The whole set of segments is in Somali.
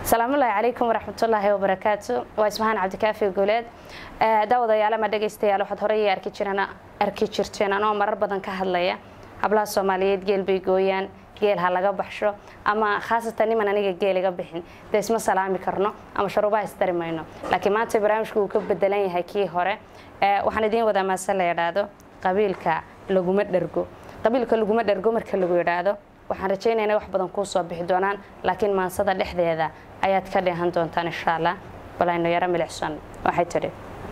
asalaamullaahi calaykum waraxmatullaahi wabarakaatu waa ismahaan cabdikaafi guuleed daawadayaala ma dhegaystayaal waxaad horey arki jireen arki jirteen anoo marar badan ka hadlaya hablaha soomaaliyeed geel bay gooyaan geel ha laga baxsho ama khaasatan niman aniga geel iga bixin dee isma salaami karno ama sharuubaha isdari mayno laakiin maanta barnaamijku uu ka bedelan yahay kii hore waxaan idiin wadaa maase la yidhaahdo qabiilka laguma dhergo qabiilka laguma dhergo marka lagu yidhaahdo waxaan rajaynaya inay wax badan kuu soo bixi doonaan laakiin maansada dhexdeeda ayaad ka dheehan doontaan insha allah bal aynu yaro milicsan waxay tidhi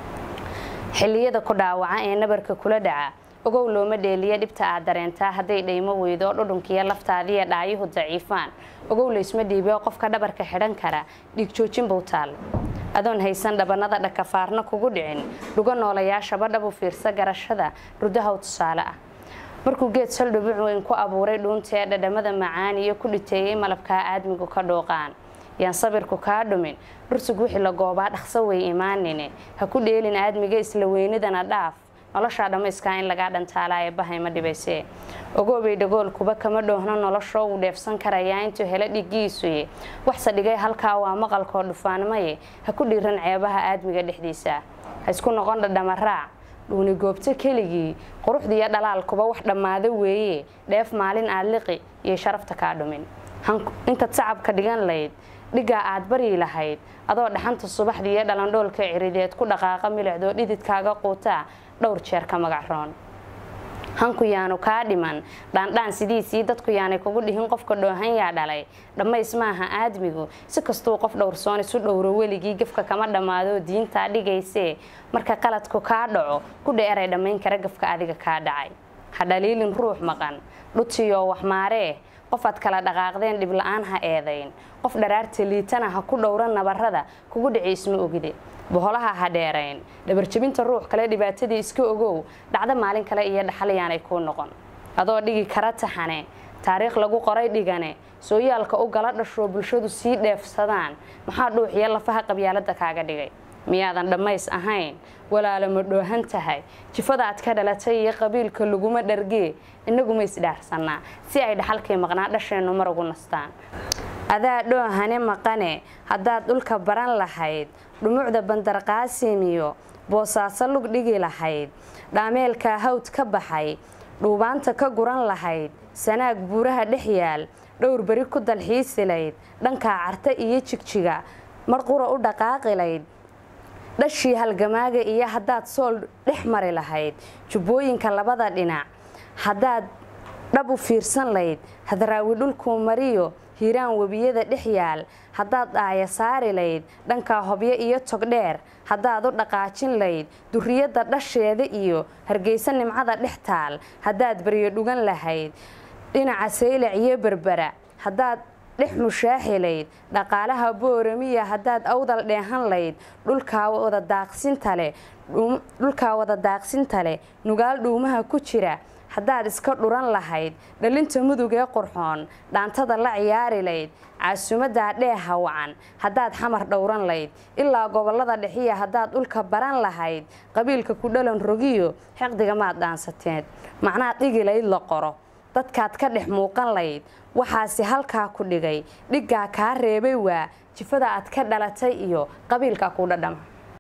xilliyada ku dhaawaca ee nabarka kula dhaca ogow looma dheeliya dhibta aad dareentaa hadday dhaymo weydo dhudhunkiiyo laftaadiiyo dhaayuhu daciifaan ogow laysma dhiibeo qofka dhabarka xidhan kara dhiigjoojin buu taal adoon haysan dhabanada dhakafaarna kugu dhicin dhugo noolayaashaba dhabu fiirsa garashada rudahaw tusaale ah markuu geed saldhubuc weyn ku abuuray dhuunta ee dhadhamada macaan iyo ku dhiteeyey malabkaa aadmigu ka dhooqaan yaan sabirku kaa dhumin dhursug wixii la goobaa dhaqso way imaanine ha ku dheelin aadmiga isla weynidana dhaaf noloshaa dhammayskaa in lagaa dhantaalaa ee bahay ma dhibaysee ogoobay dhagoolkuba kama dhoohno noloshoo wuu dheefsan karayaa intuu helo dhigiisuye waxse dhigay halkaa waa maqalkoo dhufaanmaye ha ku dhiiran ceebaha aadmiga dhexdiisa ha isku noqon dhadhamaraac dhuuni goobto keligii quruxdiiyo dhalaalkuba wax dhammaado weeye dheef maalin aad liqi iyo sharafta kaa dhumin intaad sacabka dhigan layd dhiggaa aad baryi lahayd adoo dhaxanta subaxdii iyo dhalandhoolka cirideed ku dhaqaaqa milicdoo dhididkaaga quutaa dhowr jeer ka magacroon hanku yaanu kaa dhiman dhaandhaan sidiisii dadku yaanay kugu dhihin qofka dhoohan yaa dhalay dhammays maaha aadmigu si kastuu qof dhowrsoon isu dhowro weligii gafka kama dhammaadoo diintaa dhigaysee marka qaladku kaa dhaco kudha eray dhammayn kara gafka adiga kaa dhacay ha dhaliilin ruux maqan dhutiyoo waxmaaree qofaad kala dhaqaaqdeen dhibla-aan ha eedayn qof dharaarta liitana ha ku dhowra nabarada kugu dhici isma ogide boholaha ha dheerayn dhabarjabinta ruux kale dhibaatadii iska ogow dhacdo maalin kale iyo dhaxal yaanay kuu noqon adoo dhigi kara taxane taariikh lagu qoray dhigane sooyaalka u gala dhashoo bulshadu sii dheefsadaan maxaa dhuuxiyo lafaha qabyaalada kaaga dhigay miyaadan dhammays ahayn walaalo ma dhoohan tahay jifada aad ka dhalatay iyo qabiilka laguma dhargee innaguma isdhaarsannaa si ay dhaxalkii maqnaa dhasheennu mar ugu nastaan adaa dhoohane maqane haddaad dhulka baran lahayd dhumucda bandarqaasimiyo boosaaso lug dhigi lahayd dhaameelkaa hawd ka baxay dhuubaanta ka guran lahayd sanaag buuraha dhex yaal dhowr beri ku dalxiisilayd dhankaa carta iyo jigjiga mar qura u dhaqaaqilayd dhashii halgamaaga iyo haddaad sool dhex mari lahayd jubbooyinka labada dhinac haddaad dhab u fiirsan layd hadraawi dhulkuu mariyo hiiraan webiyada dhex yaal haddaad dhaaya saari layd dhankaa hobyo iyo togdheer haddaad u dhaqaajin layd duriyadda dhasheeda iyo hargeysa nimcada dhex taal haddaad baryo dhugan lahayd dhinaca saylac iyo berbera haddaad dhex mushaaxi layd dhaqaalaha booramiya haddaad awdal dheehan layd dhulkaa wada daaqsinta leh dhulkaa wada daaqsinta leh nugaal dhuumaha ku jira haddaad iska dhuran lahayd dhalinta mudug ee qurxoon dhaantada la ciyaari layd caasumadaa dheeha wacan haddaad xamar dhowran layd ilaa gobolada dhexiya haddaad dhulka baran lahayd qabiilka ku dhalan rogiyo xeqdiga maad dhaansateed macnaad dhigi layd la qoro dadkaad ka dhex muuqan layd waxaase halkaa ku dhigay dhiggaa kaa reebay waa jifada aad ka dhalatay iyo qabiilka ku dhadhama